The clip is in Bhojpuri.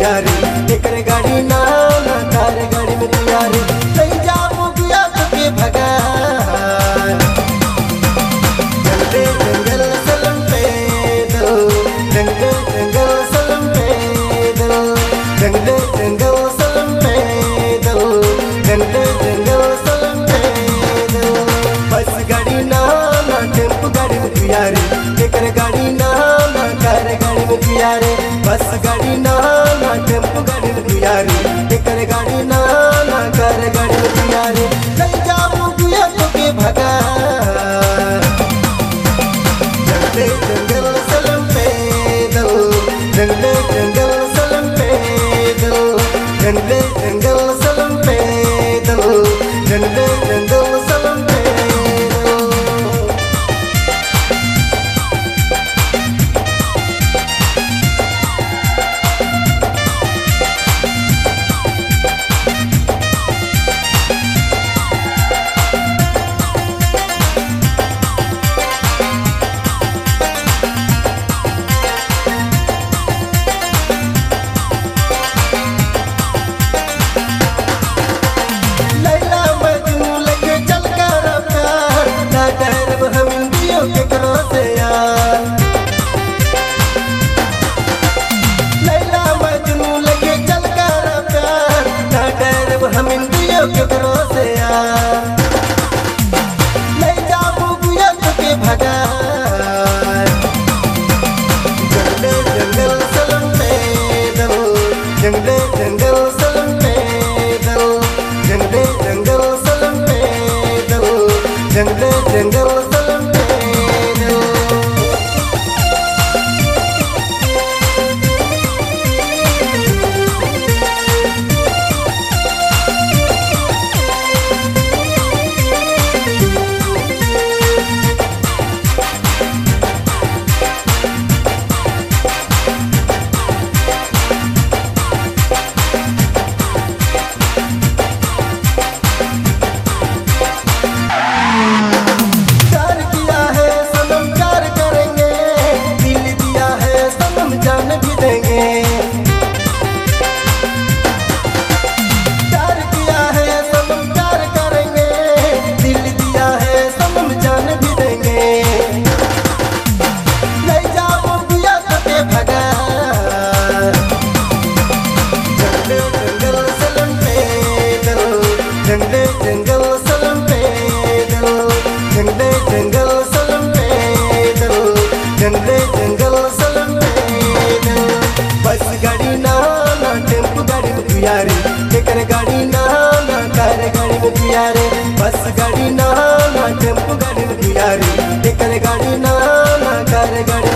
पियारे एकरे गाड़ी ना ना कार गाड़ी में पियारे नहीं जाऊं बिया तो के भगा जंगले जंगल सलम पैदल जंगले जंगल सलम पैदल जंगले जंगल सलम पैदल जंगले जंगल सलम पैदल बस गाड़ी ना ना टेम्पो गाड़ी में पियारे एकर गाड़ी ना ना कार गाड़ी में पियारे बस गाड़ी ना ना टेम्पो गाड़ी में पियारे एकर गाड़ी ना ना कार गाड़ी में पियारे नहीं जाऊं बिया तो के भगा जंगले जंगल सलम पैदल जंगले जंगल सलम पैदल जंगले जंगल सलम पैदल जंगले जंगल सलम पैदल लैला मजनू लगे चल कर प्यार ना डरब हम इंदियों के करो से यार लैला मजनू लगे चल कर प्यार ना डरब हम इंदियों के करो से यार ले जाबू गुया के भगा जंगले जंगल सलम पैदल जंगले जंगल सलम पैदल जंगले जंगल सलम पैदल जंगले जंगल सलम पैदल प्यार किया है सनम प्यार करेंगे दिल दिया है सनम जान भी देंगे प्यार किया है सनम प्यार करेंगे दिल दिया है सनम जान भी देंगे ले जाओ दिया के भगा जंगले जंगल सलम पैदल जंगले जंगल सलम पैदल जंगले जंगल सलम पैदल जंगले जंगल सलम पैदल बस गाड़ी ना ना टेम्पो गाड़ी में पियारे एकर गाड़ी ना ना कार गाड़ी में पियारे बस गाड़ी ना ना टेम्पो गाड़ी में पियारे एकर गाड़ी ना ना कार गाड़ी